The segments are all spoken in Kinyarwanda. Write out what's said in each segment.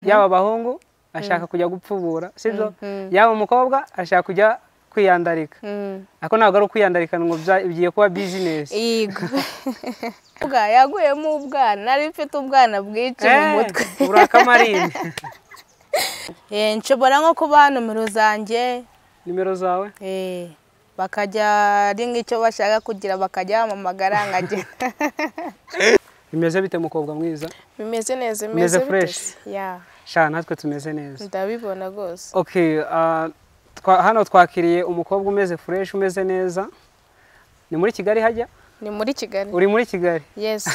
yaba abahungu ashaka kujya gupfubura sibyo yaba umukobwa ashaka kujya kwiyandarika ariko ntabwo ari ukwiyandarika ngo bya- bigiye kuba bizinesi yego Ubwa- yaguyemo ubwana nari mfite ubwana bwinshi mu Eh, mutwe urakamarine Eh, nshobora nko kubaha nomero zanjye nimero zawe eh, bakajya ari nk'icyo bashaka kugira bakajya bamamagara nkagenda bimeze bite mukobwa mwiza bimeze neza Bimeze bite? fresh. ya sha natwe tumeze neza ndabibona rwose okay ah, twa- hano twakiriye umukobwa umeze fureshi umeze neza ni muri kigali hajya ni muri kigali uri muri kigali yesi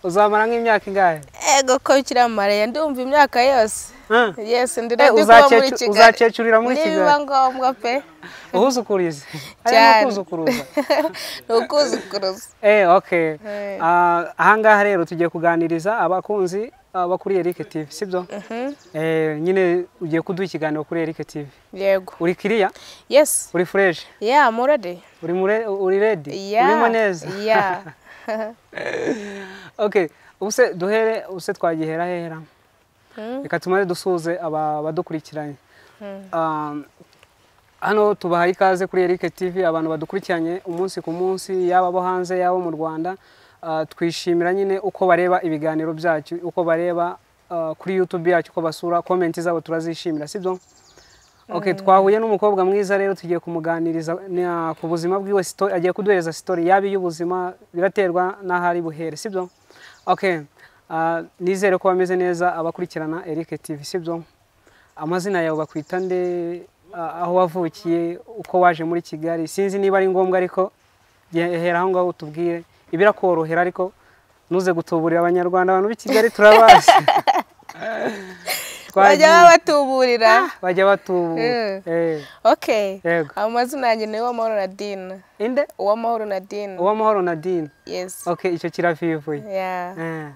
uzamara nk'imyaka ingahe ego ko kiramariye ndumva imyaka yose Ah, yesi eh, ndira ndi kuba muri uzacecu- kigali uzacecurira muri nibiba kigali ngombwa pe uhuzukurize Cyane. harimo kuzukuruza ni ukuzukuruza eh okay Eh. Ah, ahangaha rero tugiye kuganiriza abakunzi ah, bakuriye Eric TV sibyo eh nyine ugiye kuduha ikiganiro kuri Eric TV yego uri kiriya yesi uri fresh ya murade uri mure uri ready ya urimo neza ya okay ubuse duhere ubuse twagihera hera Mm. reka tumare dusuhuze aba badukurikiranye Ah, hano tubahaye ikaze kuri Eric TV abantu badukurikiranye umunsi ku munsi yaba abo hanze yaba mu Rwanda Ah, twishimira nyine uko bareba ibiganiro byacu uko bareba ah, kuri YouTube yacu uko basura comment zabo turazishimira sibyo Okay, twahuye n'umukobwa mwiza rero tugiye kumuganiriza na- ku buzima bwiwe story agiye kuduhereza story yaba iy'ubuzima biraterwa n'aho ari buhere sibyo okay ah, nizere ko bameze neza abakurikirana Eric TV sibyo amazina yawe bakwita nde Ah, aho wavukiye uko waje muri kigali sinzi niba ari ngombwa ariko ge- hera aho ngaho utubwire ibirakorohera ariko ntuze gutuburira abanyarwanda abantu b'i kigali turabazi bajya babatuburira bajya batubura Mm. Eh. okay Yego. amazina yanjye ni uwamahoro nadine Inde? uwamahoro nadine Uwamahoro Nadine. yesi Okay, icyo kiravivuye. ya Eh.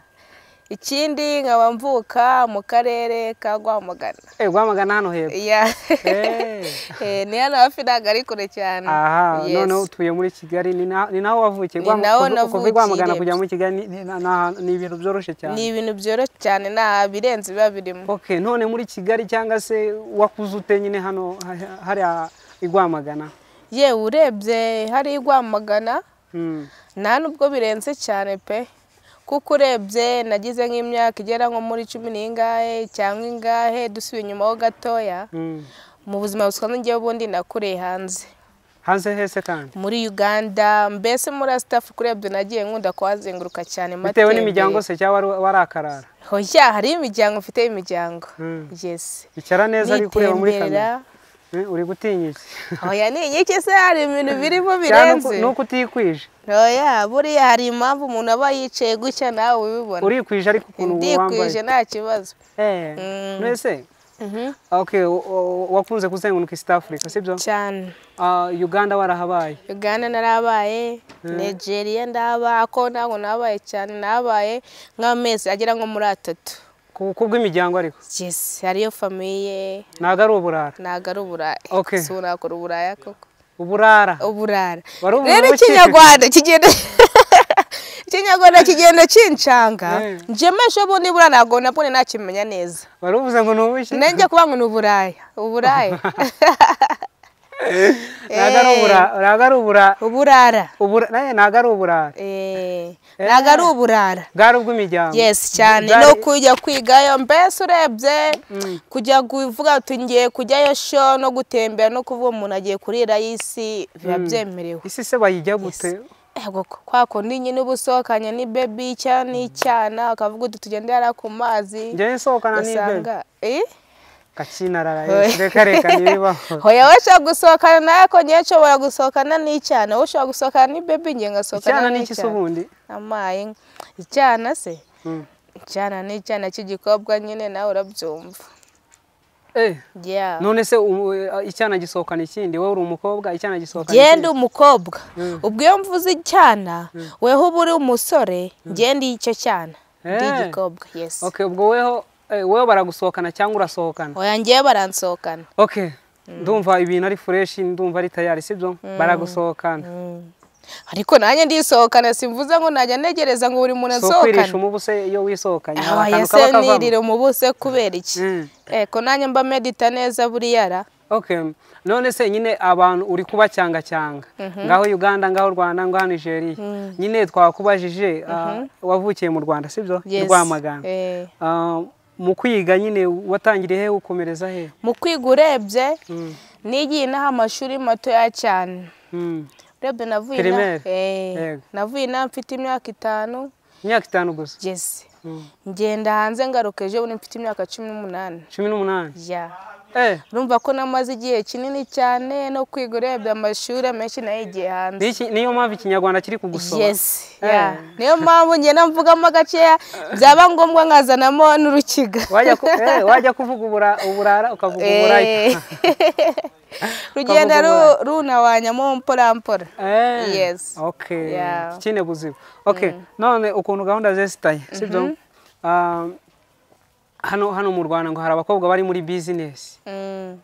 ikindi nkaba mvuka mu karere ka rwamagana Eh, Rwamagana hano hepfo. ya Eh. Eh, ni hano hafi ntabwo ari kure cyane Aha, Yes. noneho utuye muri Kigali ni na- ni naho wavukiye. Ni Rwama- naho kuva- kuva i navukiye. Rwamagana kujya muri Kigali ni- ni- na- na- ni ibintu byoroshye ni cyane. ibintu byoroshye cyane nta birenze biba birimo Okay, none muri Kigali cyangwa se wakuze ute nyine hano ha- hariya i Rwamagana? yewe urebye hariya i rwamagana Mm. nta nubwo birenze cyane pe kuko urebye nagize nk'imyaka igera nko muri cumi n'ingahe cyangwa ingahe dusubiye inyuma ho gatoya Mm. mu buzima busanzwe ngewe ubundi nakoreye hanze Hanze hese kandi. muri uganda mbese muri asitafu urebye nagiye nkunda kuhazenguruka cyane Bitewe matembere. n'imiryango se cyangwa wari- warakarara. hoya hariyo imiryango mfite imiryango Mm. yesi Icara neza ari kureba muri Nitembera. kamera. Eh, Uri gutinya iki? hoya ni inyike se hari ibintu birimo birenze Cyangwa nuko utikwije. hoya buriya hari impamvu umuntu aba yicaye gutya nawe ubibona urikwije ariko ukuntu ndikwije wambaye nta kibazo Eh, Mm. mbese Mhm. okay o- o- wakunze kuzenguruka East Africa sibyo cyane Ah, Uganda warahabaye uganda narabaye nigeria ndaba ako ntabwo nabaye cyane nabaye nk'amezi agera nko muri atatu ku ku bw'imiryango ariko yes hariyo famiye ntabwo ari uburara ntabwo ari uburaya Okay. si unakora uburaya koko uburara uburara Wari umuntu rero w'urukiko. ikinyarwanda kigenda ikinyarwanda kigenda kincanga Eh. njemesha ubu nibura ntabwo nabone nakimenya neza baruvuze ngo ni ubuki nanjye kuba ngo ni uburaya uburaya ntabwo ari ubura- ntabwo ari ubura- uburara ubura- nayo ntabwo ari uburara Eh, ntabwo ari uburara bwari ubw'imiryango yesi cyane Bwari- no kujya kwigayo mbese urebye kujya kuvuga uti ngiye kujyayo sho no gutembera no kuvuga umuntu agiye kurira y'isi biba byemerewe isi se bayijya gute ego kwa kundi nyine uba usohokanye ni bebi cyangwa n'icyana ukavuga uti tugendera ku mazi njyewe nsohokana n'ibyo usanga Eh? gakinarara reka reka ntibibaho hoya we ushobora gusohokana nawe ko ngewe nshobora gusohokana n'icyana wowe ushobora gusohokana ni bebi ngewe ngasohokana icyana ni iki se n'icyana ubundi amaye icyana se Mm. icyana ni icyana cy'igikobwa nyine nawe urabyumva Eh, Yeah. none se ubu, eh, icyana gisohokana ikindi wowe uri umukobwa icyana gisohokana genda umukobwa ubwo iyo mvuze icyana weho uba uri umusore genda icyo cyana ndi Eh. igikobwa yesi Okay, ubwo weho eh, wewe baragusohokana cyangwa urasohokana oya ngewe baransohokana okay ndumva ibintu ari fureshi ndumva ari tayari sibyo baragusohokana ariko nanjye ndisohokana simvuze ngo najya ntegereza ngo buri muntu so kwirisha asohokane umubuse iyo wisohokanye hari abaye akantu se kaba kavamo nirire umubuse kubera iki Mm. eko nanjye mba medita neza buriya ra Okay. none se nyine abantu uri kubacyanga ngaho uganda ngaho rwanda ngaho nigeria nyine twakubajije ah, wavukiye mu rwanda sibyo Yes. rwamagana Eh. Ah, mu kwiga nyine watangiriye he ukomereza he mu kwiga urebye Mm. nigiye inaha amashuri matoya cyane Mm. urebye navuye Primaire? inaha- Eh. Yego. navuye inaha mfite imyaka itanu imyaka itanu gusa ngeze Mm. ngenda hanze ngaruka ejo bundi mfite imyaka cumi n'umunani cumi n'umunani ya Eh, urumva ko namaze igihe kinini cyane no kwiga urebye amashuri amenshi nayigiye hanze ni iki- niyo mpamvu ikinyarwanda kiri kugusoma Yes, Eh. yeah. niyo mpamvu ngenda mvugamo gakeya byaba ngombwa nkazanamo n'urukiga wajya ku- eh, wajya kuvuga ubura- uburara ukavuga Eh. uburaya rugenda Ukavuga ru- runabanyamo mporampora Eh, Yes. okay Yeah. kine buzima okay none ukuntu gahunda zesitaye sibyo Ah, hano hano mu rwanda ngo hari abakobwa bari muri bizinesi Mm.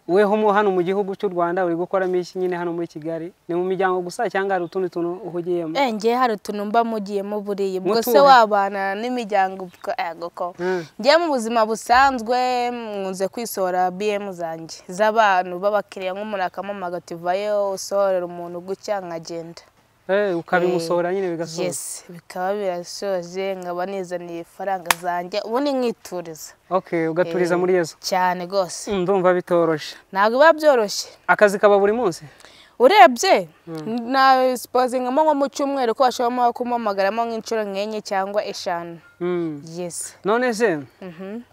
weho mu hano mu gihugu cy'u rwanda uri gukoramo iki nyine hano muri kigali ni mu miryango gusa cyangwa hari utundi tuntu uhugiyemo Eh, njye hari utuntu mba mugiyemo buriya ubwo se Mutuhe. wabana n'imiryango ubwo- eh, goko Mm. njye mu buzima busanzwe nkunze kwisohora bm zanjye z'abantu b'abakiriya nk'umuntu akampamagara ati vayo usohorera umuntu gutya nkagenda Eh, ukabimusohora nyine bigasohora yes bikaba birasoje nkaba nizaniye ifaranga zanjye ubundi nkituriza okay ugaturiza Eh. muri yezu cyane rwose Mm, ndumva bitoroshye ntabwo biba byoroshye akazi kaba buri munsi urebye na sipozingamo nko mu cyumweru ko bashobora kumuhamagaramo nk'inshuro nk'enye cyangwa eshanu Mm. yesi none se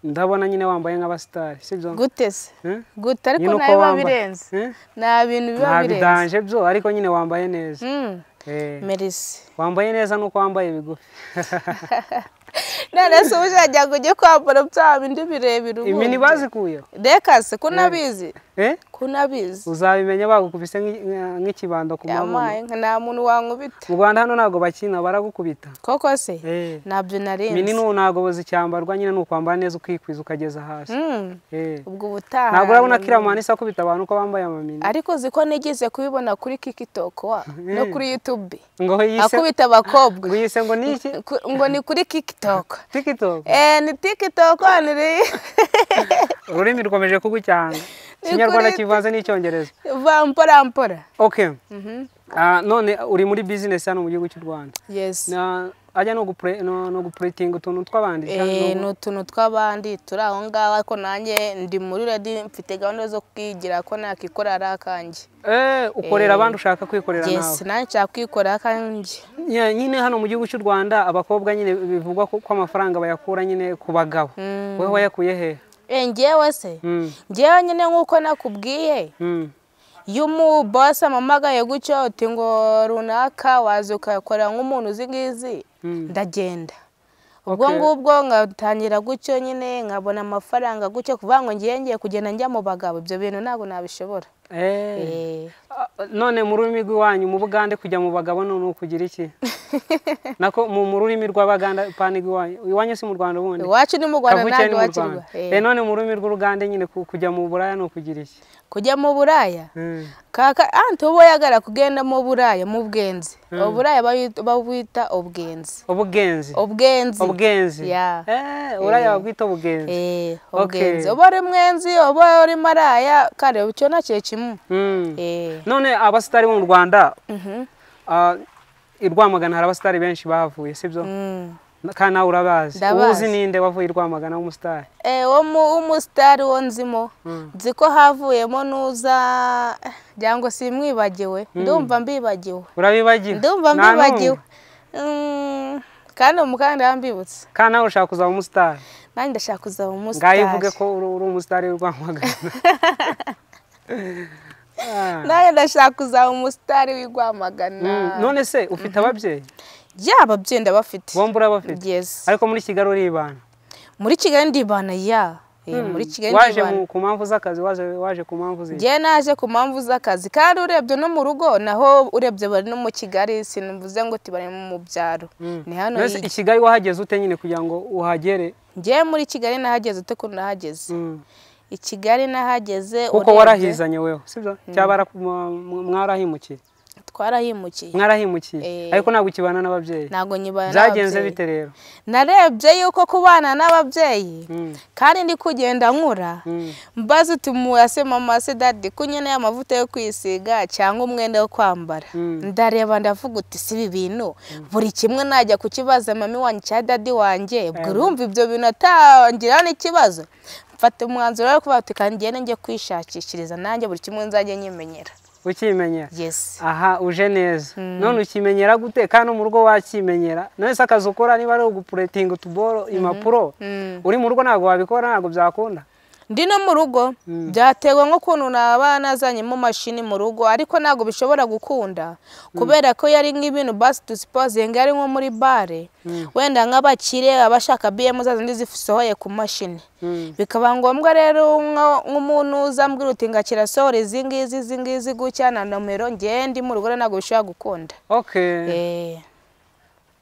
ndabona nyine wambaye nk'abasitari sibyo gute se Eh? gute ariko Nyine uko nayo biba wambaye. birenze Eh? nta bintu biba nta birenze bidanje byo ariko nyine wambaye neza Mm, Eh, merisi wambaye neza nuko wambaye bigufi none se ubujya kujya kwambara bya bindi birebire ubundi imini bazikuyeho reka se ko unabizi Eh? ko unabizi uzabimenya bagukubise nk'i- nka- nk'ikibando ku mabuno yamaye nka nta muntu wankubita mu rwanda hano ntabwo bakina baragukubita koko se Eh. ntabyo imini narinzi n'ubu ntabwo zicyambarwa nyine ni ukwambara neza ukikwiza ukageza hasi Mm, Eh. ubwo ubutaha ntabwo urabona ko iramani isa akubita abantu ko bambaye amamini ariko uzi ko nigeze kubibona kuri kikitoko wa no kuri yutube ngo yise akubita abakobwa ngo yise ngo ni iki Ku- ngo ni kuri kikitoko tiktok Eh, ni tikitoko ni ri- ururimi rukomeje kugucyanga ikinyarwanda kivanze n'icyongereza va mpora mpora okay Ah, none uri muri business hano mu gihugu cy'u rwanda yes na ajya no gupure no, no gupuretinga utuntu tw'abandi Eh, cyangwa ni no- utuntu tw'abandi turi aho ngaho ariko nanjye ndi muri redi mfite gahunda zo kwigira ko nakikora ari akanjye Eh, ukorera abandi ushaka kwikorera yes nawe nanjye nshaka kwikorera akanjye Nya- nyine hano mu gihugu cy'u rwanda abakobwa nyine bivugwa ko ko amafaranga bayakura nyine ku bagabo Mm. wewe wayakuye he Eh, njyewe se Mm, njyewe nyine nk'uko nakubwiye mm. iyo umubasi amamagaye gutyo uti ngo runaka waza ukayakorera nk'umuntu uzi ngizi Mm. ndagenda ubwo Okay. ngubwo ngatangira gutyo nyine nkabona amafaranga gutyo kuvuga ngo ngiye ngiye kugenda njya mu bagabo ibyo bintu ntabwo nabishobora Eh. Eh, Ah, none mu rurimi rw'iwanyu mu bugande kujya mu bagabo ni ukugira iki nako mu mu rurimi rw'abaganda pani rw'iwanyu iwanyu si mu rwanda ubundi iwacu ni mu rwanda kavukire ntabwo ni mu iwakirwa rwanda Eh, none mu rurimi rw'urugande nyine ku- kujya mu buraya ni ukugira iki kujya mu buraya Mm. kaka anti uba yagara kugenda mu buraya mu bwenzi uburaya bayi- babwita ubwenzi ubugenzi ubwenzi ubugenzi Yeah. Eh, uriya wabwita ubugenzi Eh, Okay. ubwenzi uba uri mwenzi uba uri maraya kare icyo nacyo kimwe Mm. Eh, none abasitari bo mu rwanda mhm, ah, i rwamagana hari abasitari benshi bahavuye sibyo mm. kandi nawe urabazi Ndabazi. uwuzi ninde wavuye i rwamagana w'umusitari Eh, wo mu- w'umusitari wo nzimo nzi ko havuyemo n'uza cyangwa si mwibagiwe ndumva mbibagiwe urabibagiwe ndumva Nta n'umwe. mbibagiwe Mm, kandi umukandida mbibutse kandi nawe ushaka kuzaba umusitari nanjye ndashaka kuzaba ngaho umusitari ivuge ko uri uri umusitari w'i rwamagana Ah. nanjye ndashaka kuzaba umusitari Mm. w'irwamagana none se ufite ababyeyi yaba byenda bafite bombi urabafite Yes. ariko muri kigali uribana muri kigali ndibana ya Eh, muri kigali waje ndibana mu- ku mpamvu z'akazi waje waje ku mpamvu z'iki njye naje ku mpamvu z'akazi kandi urebye no mu rugo naho urebye bari no mu kigali sinumvuze ngo tibari mu byaro ni hano Mbese hirya. i kigali wahageze ute nyine kugira ngo uhagere njye muri kigali nahageze ute kuntu nahageze Mm. i kigali nahageze kuko urebye- warahizanye weho sibyo cyaba mwarahimukiye twarahimukiye mwarahimukiye Eh. ariko ntabwo ukibana n'ababyeyi ntabwo nyibana byagenze n'ababyeyi. bite rero narebye yuko kubana n'ababyeyi Mm, kandi ndi kugenda nkura mm, mbaze uti muwase mama se dadi kunyene amavuta yo kwisiga cyangwa umwenda wo kwambara Mm. ndareba ndavuga uti si ibi bintu buri kimwe najya kukibaza mami wanjye cya dadi wanjye bwira urumva ibyo bintu atangira n'ikibazo mfata umwanzuro wo kuvuga uti kandi ngende njye kwishakishiriza nanjye buri kimwe nzajya nyimenyera ukimenyera yesi aha uje neza none ukimenyera gute kandi mu rugo wakimenyera none se akazi ukora niba ari ugupuretinga utuboro impapuro Mm. uri mu rugo ntabwo wabikora ntabwo byakunda ndi no mu rugo byatewe nk'ukuntu naba nazanyemo mashini mu rugo ariko ntabwo bishobora gukunda kubera ko yari nk'ibintu basi dusipozinga yari nko muri bare wenda nk'abakire abashaka biyemu za zindi zisohoye ku mashini Mm. bikaba ngombwa rero nko- nk'umuntu uza ambwira uti ngakira sohora izi ngizi izi ngizi gutya na nomero ngewe ndi mu rugo rero ntabwo bishobora gukunda okay Eh.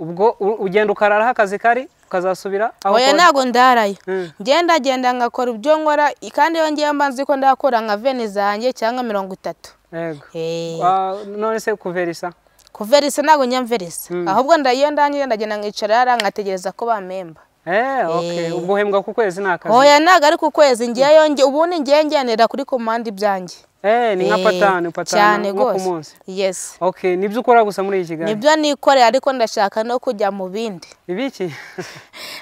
ubwo u- ugenda ukararaho akazi kari ukazasubira aho oya ukora? ntabwo ndarayo Mm. ngenda genda ngakora ibyo nkora kandi iyo ngiye mbanzi ko ndakora nka veni zanjye cyangwa mirongo itatu yego Eh. Wa- none se kuverisa kuverisa ntabwo nyamverisa ahubwo ndayo ndangije ndagenda nkicara hariya nkategereza ko bamemba eh okay ubwo uhembwa ku kwezi ni akazi oya ntabwo ari ku kwezi ngeyo nge ubundi ngewe ngenera kuri komande ibyanjye eh ni nka Eh, patani patani cyane nko ku rwose. munsi yesi okay nibyo ukora gusa muri iki kiganiro nibyo nikoreye ariko ndashaka no kujya mu bindi ibiki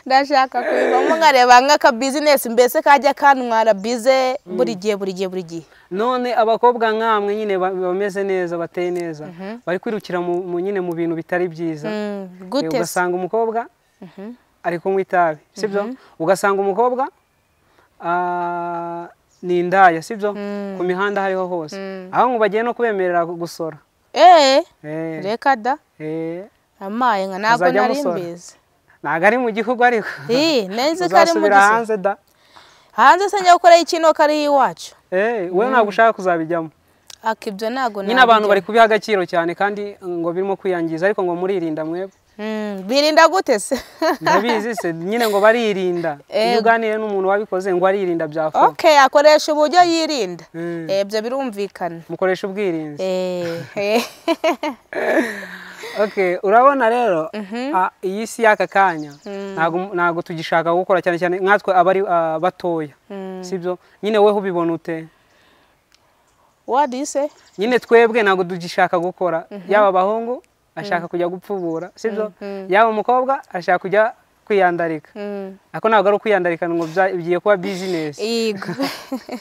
ndashaka kubivamo nkareba nk'akabizinesi mbese kajya kantwara bize buri gihe buri gihe buri gihe none abakobwa nk'amwe nyine ba- bameze neza bateye neza bari kwirukira mu mu- nyine mu bintu bitari byiza Mm, Eh, gute se? ugasanga umukobwa ari kunywa itabi sibyo ugasanga umukobwa ah, ni indaya sibyo ku mihanda aho ariho hose aho ngo bagiye no kubemerera gusora eh Eh, reka da eh, amaye nka ntabwo Uzajya nari musora? mbizi ntabwo ari mu gihugu ariko Ih, nzi ko ari mu uzasubira gisozi. hanze da hanze se njya gukoraho ikinoka ariho iwacu Eh, wowe ntabwo ushaka kuzabijyamo aka ibyo ntabwo nyine abantu nabijyamo. bari kubiha agaciro cyane kandi ngo birimo kwiyangiza ariko ngo muririnda mwebwe Mm, birinda gute se ndabizi se nyine ngo baririnda iyo Ego. uganiriye n'umuntu wabikoze ngo aririnda byafuna okay akoresha uburyo yirinda Mm. Eh, ibyo birumvikana mukoresha ubwirinzi Eh, eh. okay urabona rero ah, iyi si y'aka kanya ntago- ntago tugishaka gukora cyane cyane nkatwe abari ah, batoya sibyo nyine weho ubibona ute what do you say nyine twebwe ntabwo tugishaka gukora yaba abahungu ashaka kujya gupfubura sibyo yaba umukobwa ashaka kujya kwiyandarika Mm. ako ntabwo ari ukwiyandarika ngo bya- bigiye kuba bizinesi Yego.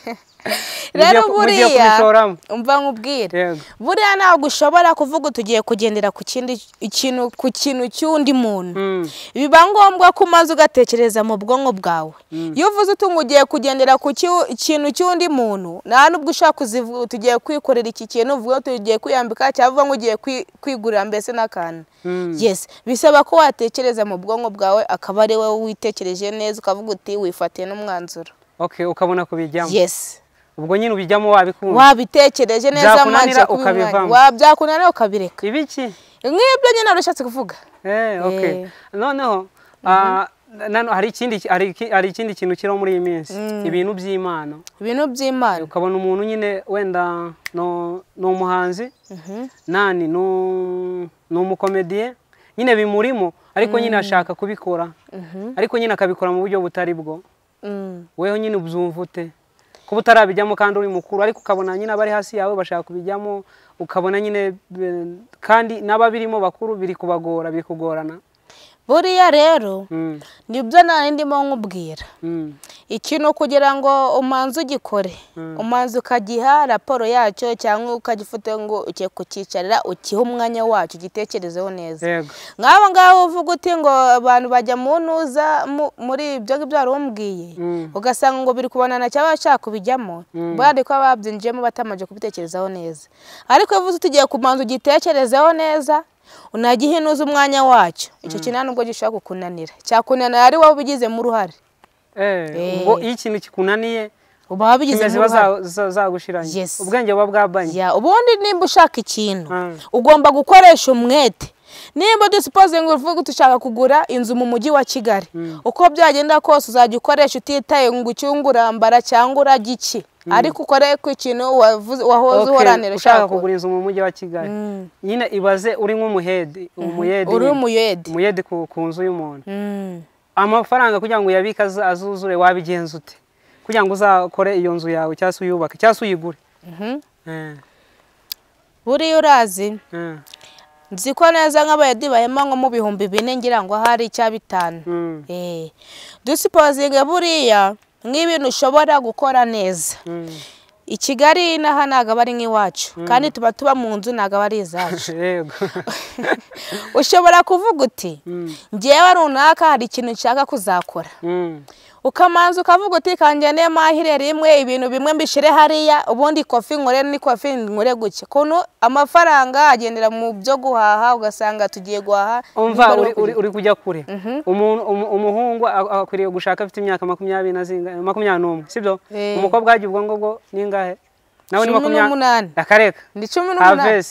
Mugiye rero ku- mugiye buriya kubishoramo. umva nkubwire yego buriya ntabwo ushobora kuvuga tugiye kugendera ku kindi ikintu ku kintu cy'undi muntu Mm. biba ngombwa ko umaze ugatekereza mu bwonko bwawe iyo uvuze uti ngo ugiye kugendera ku cyu- ikintu cy'undi muntu nta n'ubwo ushaka uzivuga tugiye kwikorera iki kintu uvuga ngo tugiye kwiyambika cyangwa uvuga ngo ugiye kwi- kwigurira mbese n'akantu Mm. yesi bisaba ko watekereza mu bwonko bwawe akaba ari wowe witekereje neza ukavuga uti wifatiye n'umwanzuro okay ukabona kubijyamo yesi ubwo nyine ubijyamo wabikunda wabitekereje neza Byakunanira amajya kuba ukabivamo. umwanya. Wa- byakunanira ukabireka ibiki nk'ibyo nyine wari ushatse kuvuga eh okay Eh. noneho ah, nano hari ikindi hari iki- hari ikindi kintu kiriho muri iyi minsi ibintu by'imana ibintu by'imana ukabona umuntu nyine wenda no ni umuhanzi nani ni u- ni umukomediye nyine bimurimo ariko nyine ashaka kubikora ariko nyine akabikora mu buryo butari bwo Mm. weho nyine ubyumva ute kuba utarabijyamo kandi uri mukuru ariko ukabona nyine abari hasi yawe bashaka kubijyamo ukabona nyine be- kandi n'ababirimo bakuru biri kubagora biri kugorana buriya rero Mm, nibyo nari ndimo nkubwira mm, ikintu kugira ngo umanze ugikore umanze ukagiha raporo yacyo cyangwa ukagifata ngo ugiye kucyicarira ukihe umwanya wacyo ugitekerezeho neza yego nk'abo ngabo uvuga uti ngo abantu bajya mu ntuza mu- muri ibyo ngibyo wari umbwiye Mm. ugasanga ngo biri kubanana cyangwa bashaka kubijyamo bari kuba babyinjiyemo batamanje kubitekerezaho neza ariko iyo uvuze tugiye kubanza ugitekerezeho neza unagihe inuza umwanya wacyo icyo kintu nta nubwo gishobora kukunanira cyakunanira ari wowe ubigizemo uruhare Eh, ubwo iyo ikintu kikunaniye uba wabigizemo ziba uruhare zagushiranye Yes. ubwenge buba bwabanye Ya, ubundi nimba ushaka ikintu Mm. ugomba gukoresha umwete nimba dusipozingi uvuga dushaka kugura inzu mu mujyi wa kigali uko byagenda kose uzajya ukoresha utitaye ngo ucyunge urambara cyangwa urajya iki ariko ukore ku kintu wahoze uhoranira ushaka kugura inzu mu mujyi wa kigali nyine ibaze uri nk'umuhedi umuyedi uri umuyedi umuyedi ku nzu y'umuntu amafaranga kugira ngo uyabike azuzure wabigenza ute kugira ngo uzakore iyo nzu yawe cyangwa se uyubake cyangwa se uyigure buriya urazi nzi ko neza nk'abayedi bahema nko mu bihumbi bine ngira ngo ahari icya bitanu dusipozinge buriya nk'ibintu ushobora gukora neza i kigali n'aha ntabwo aba ari nk'iwacu kandi tuba tuba mu nzu ntabwo aba ari izacu ushobora kuvuga uti ngewe runaka hari ikintu nshaka kuzakora ukamanza ukavuga uti kanjye mahire rimwe ibintu bimwe mbishyire hariya ubundi kofi nkore ni kofi nkore gutya ukuntu amafaranga agendera mu byo guhaha ugasanga tugiye guhaha umva uri kujya kure umuhungu akwiriye gushaka afite imyaka makumyabiri makumyabiri n'umwe si byo umukobwa yagiye ubwo ngubwo n'ingahe nawe ni makumyabiri akareka ni cumi n'umunani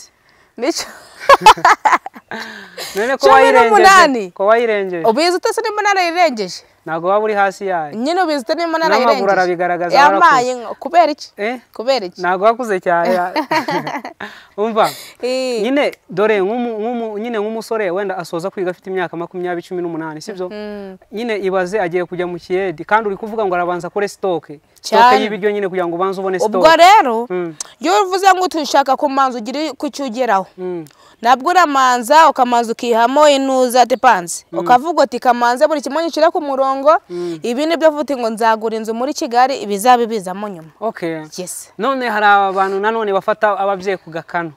cumi n'umunani ko wayirengeje ubizi utese n'umunani yirengeje ntabwo waba uri hasi yayo nyine ubizite n'umunani yirengeje n'amaguru arabigaragaza yamaye kubera iki kubera iki ntabwo wakuze cyane umva nyine dore nyine nk'umusore wenda asoza kwiga afite imyaka makumyabiri cumi n'umunani sibyo nyine ibaze agiye kujya mu kiyedi kandi uri kuvuga ngo arabanza akore sitoke sitoke y'ibiryo nyine kugira ngo ubanze ubone sitoke ubwo rero iyo uvuze ngo utushaka kumanza ugire ku cyo ugeraho nabwo uramanza ukamanza ukihamo inuza depanse ukavuga uti kamanze buri kimwe gishyira ku murongo ibi nibyo vuga ngo nzagura inzu muri kigali ibizaba bizamo nyuma none hari abantu nanone bafata ababyeyi ku gakano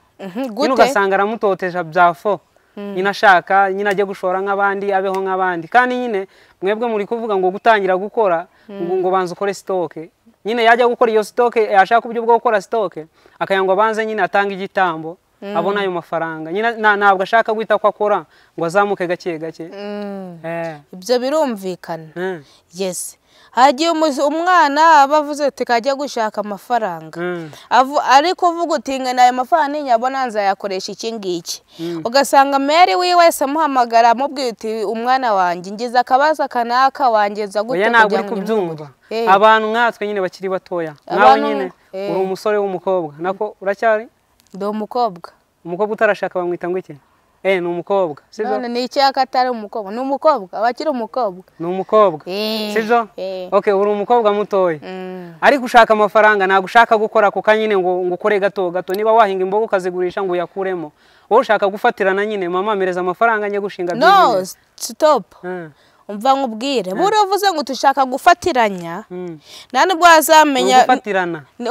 nyine ugasanga aramutoteje bya fo nyine ashaka nyine ajye gushora nk'abandi abeho nk'abandi kandi nyine mwebwe muri kuvuga ngo gutangira gukora ngo banza ukore sitoke nyine yajya gukora iyo sitoke yashaka uburyo bwo gukora sitoke akagira ngo abanze nyine atange igitambo abona ayo mafaranga ntabwo ashaka guhita ko akora ngo azamuke gake gake ibyo birumvikana yesi hagiye umwana aba avuze ati kajya gushaka amafaranga ariko uvuga uti ngana ayo mafaranga ntinyabona nzayakoresha iki ngiki ugasanga meri wiwe wese amuhamagara amubwira uti umwana wanjye ngize akabazo kanaka wangiza gutya ntabwo uri kubyumva abantu nkatwe nyine bakiri batoya nawe nyine uri umusore w'umukobwa nako uracyari ndi umukobwa umukobwa utarashaka bamwita ngo iki eee ni umukobwa none ni icyaka atari umukobwa ni umukobwa aba akiri umukobwa ni umukobwa sibyo oke uri umukobwa mutoya ariko ushaka amafaranga ntabwo ushaka gukora ako kanya nyine ngo ukore gato gato niba wahinga imboga ukazigurisha ngo uyakuremo wowe ushaka gufatirana nyine mama mereza amafaranga njye gushinga no sitopu umva nkubwire buriya uvuze ngo dushaka gufatiranya nta nubwo wazamenya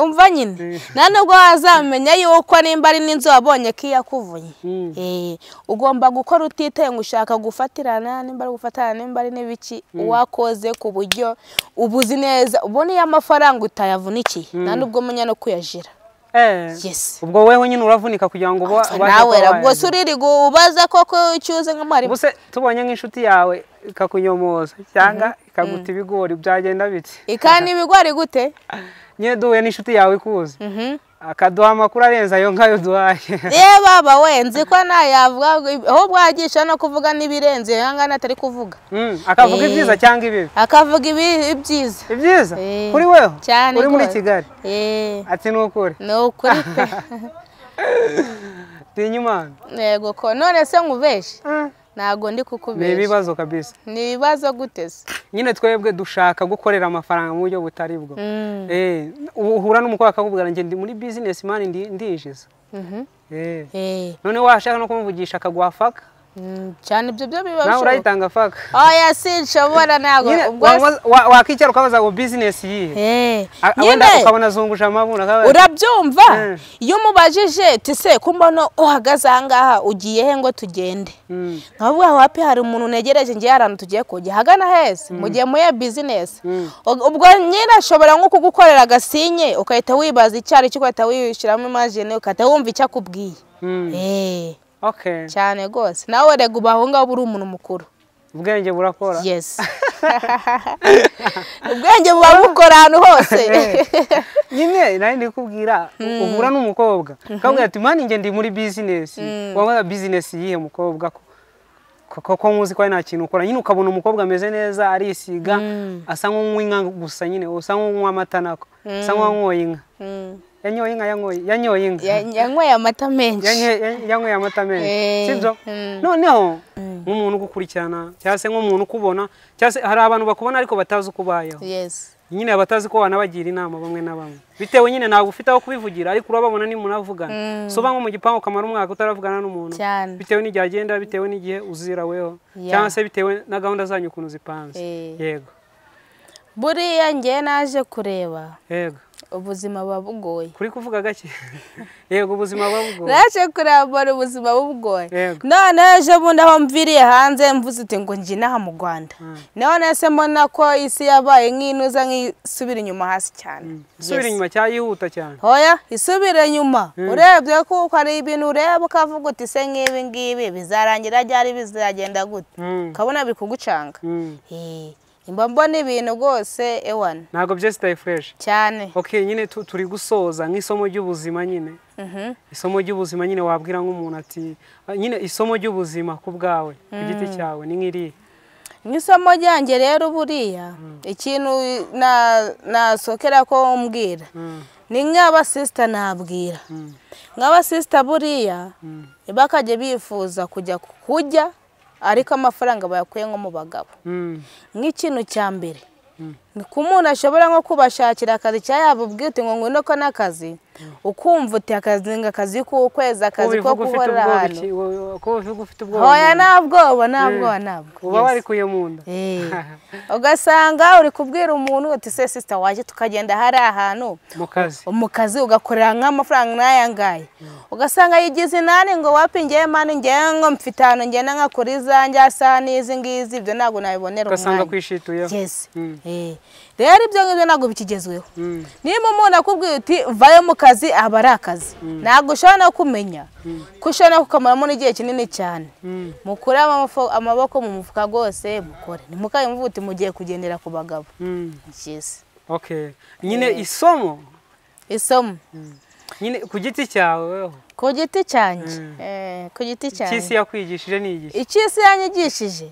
umva nyine nta nubwo wazamenya yuko nimba ari n'inzu wabonye ko iyakuvunye ugomba gukora utitaye ngo ushaka gufatirana nimba ari gufatirana nimba ari n'ibiki uwakoze ku buryo ubuzi neza ubona iyo amafaranga utayavunikiye nta nubwo umenya no kuyajira ubwo wowe nyine uravunika kugira ngo ubashe kuba wayajya ubwo se uririga ubaza koko icyo uzi nk'umwarimu tubonye nk'inshuti yawe ikakunyomoza cyangwa ikaguta ibigori byagenda biti ikana ibigori gute nyine duhuye n'inshuti yawe ikuzi akaduha amakuru arenze ayo ngayo duhaye reba aba we nzi ko ntayavuga ahubwo yagisha no kuvuga n'ibirenze nkangana atari kuvuga akavuga ibyiza cyangwa ibibi akavuga ibyiza ibyiza kuri weho cyane uri muri kigali ati ni ukuri ni ukuri pe tinya imana yego ko none se nkubeshe ntabwo ndi kukubeshya ni ibibazo kabisa ni ibibazo guteze nyine twebwe dushaka gukorera amafaranga mu buryo butari bwo uhura n'umukobwa akakubwira ngo ndi muri bizinesi mani ndinjiza none washaka no kumuvugisha akaguha faka cyane ibyo byo biba nawe urayitanga faka oya sinshobora ntabwo wakwicara ukabaza ngo bizinesi yihe wenda ukabona azunguje amabuna urabyumva iyo umubajije tise kumbona uhagaze aha ngaha ugiye he ngo tugende nkavuga aho hapi hari umuntu ntegereje ngiye ahantu tugiye kujya hagana heza mu gihe muye bizinesi ubwo nyine ashobora nko kugukorera agasinye ugahita wibaza icyo ari cyo ugahita wishyiramo imajine ugahita wumva icyo akubwiye cyane rwose nawe rega ubaho ngaho uri umuntu mukuru ubwenge burakora yesi ubwenge buba bukora ahantu hose nyine nari ndi kubwira uhura n'umukobwa akabwira ati mani ngende muri bizinesi waba bizinesi yihe mukobwa ko kuko nkuzi ko ari nta kintu ukora nyine ukabona umukobwa ameze neza arisiga asa nk'unywa inka gusa nyine usa nk'unywa amata nako asa nk'uwanyoye inka yanyoye inka yanyoye yanyoye inka yanyweye amata menshi Yanye- yanyweye amata menshi Eh, sibyo mm. noneho nk'umuntu ugukurikirana cyangwa se nk'umuntu ukubona cyangwa se hari abantu bakubona ariko batazi uko ubayeho yesi nyine abatazi ko wanabagira inama bamwe na bamwe bitewe nyine ntabwo ufite aho kubivugira ariko urababona ni munavugana soba nko mu gipangu ukamara umwaka utaravugana n'umuntu cyane bitewe n'igihe agenda bitewe n'igihe uziraweho Yeah. cyangwa se bitewe na gahunda zanyu ukuntu zipanze Eh. yego buriya ngewe naje kureba yego ubuzima buba bugoye kuri kuvuga gake yego ubuzima buba bugoye naje kurambara ubuzima bugoye Yego. none ejo bundi aho mviriye hanze mvuze uti ngo njye inaha mu rwanda none se mbona ko isi yabaye nk'inuza nk'isubira inyuma hasi cyane subira inyuma cyangwa yihuta cyane hoya isubire nyuma urebye kuko hari ibintu ureba ukavuga uti se nk'ibi ngibi bizarangira ryari bizagenda gute Mm, ukabona biri kugucanga mm. Eh, mba mbona ibintu rwose ewana ntabwo byose utaye fureshi cyane okay nyine tu- turi gusoza nk'isomo ry'ubuzima nyine Mhm. isomo ry'ubuzima nyine wabwira nk'umuntu ati "Ah, nyine isomo ry'ubuzima ku bwawe ku giti cyawe ni nk'iri nk'isomo ryanjye rero buriya ikintu na- nasokera ko mbwira ni nk'abasisita nabwira nk'abasisita buriya bakajya bifuza kujya kurya ariko amafaranga bayakuye nko mu bagabo Mm, nk'ikintu cya mbere ni ko umuntu ashobora nko kubashakira akazi cyangwa yaba ubwite ngo ngwino ko n'akazi ukumva uti akazi ngo akazi k'ukwezi akazi ko ubivuga ufite guhorera ubwoba ahantu iki- wo- ko ubivuga ufite ubwoba hoya mu nda. nta bwoba nta bwoba nta uba bwoba warikuye mu nda Eh. ugasanga uri kubwira umuntu uti se sisita waje tukagenda hari ahantu mu kazi mu kazi ugakorera nk'amafaranga n'aya ngaya ugasanga yigize inani ngo wapi ngewe mani ngewe ngo mfite ahantu ngenda nkakora izanjye asa n'izi ngizi ibyo ntabwo nabibonera ugasanga umwanya kwishituyeho Yes. Mm. Eh. rero ibyo ngibyo ntabwo bikigezweho Mm. niba umuntu akubwiye uti vayo mu kazi aba ari akazi ntabwo ushobora no kumenya ko ushobora no kukamaramo n'igihe kinini cyane Mm. mukure amafo- amaboko mu mufuka rwose mukore ntimukabe muvuga uti mugiye kugendera ku bagabo Mm. Yes. okay nyine isomo isomo nyine ku giti cyawe weho ku giti cyanjye Eh, ku giti cy'isi cyanjye yakwigishije ni igihe icyo isi yanyigishije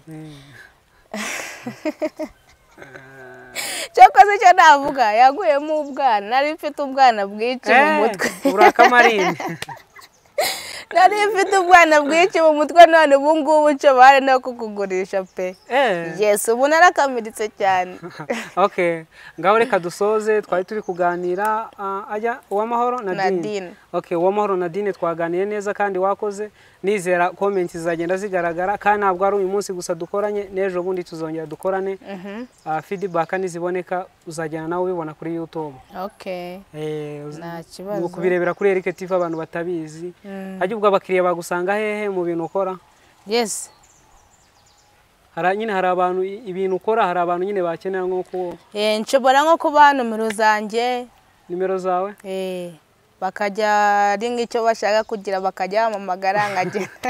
cyakoze icyo navuga yaguyemo ubwana nari mfite ubwana bwinshi mu mutwe urakamarine nari mfite ubwana bwinshi mu mutwe none ubu ngubu cyo bari no kukugurisha pe Eh. yesu ubu narakamiritse cyane okay ngaho reka dusoze twari turi kuganira ah, ajya uwamahoro nadine Nadine. okay uwamahoro nadine twaganiye neza kandi wakoze nizera komenti zizagenda zigaragara kandi ntabwo ari uyu munsi gusa dukoranye n'ejo bundi tuzongera dukorane Ah, feedback niziboneka uzajyana nawe ubibona kuri youtube okay Eh, uz- nta ni kibazo ukubirebera kuri Eric TV abantu batabizi hajya ubwo abakiriya bagusanga hehe mu bintu ukora yesi Hari- nyine hari abantu i- ibintu ukora hari abantu nyine bakenera nko ku Eh, nshobora nko kubaha nomero zanjye nimero zawe eh, bakajya ari nk'icyo bashaka kugira bakajya bampamagara nkagenda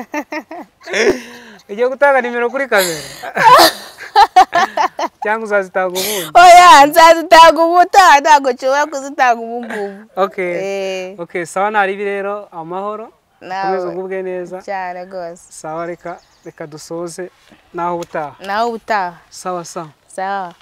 ugiye gutanga nimero kuri kamera cyangwa uzazitanga ubundi oya nzazitanga ubutaha ntabwo nshobora kuzitanga ubu ngubu okay Eh, okay sawa naribi rero amahoro nawe komeza ugubwe neza cyane rwose sawa reka reka dusoze naho ubutaha nawe ubutaha sawa sawa sawa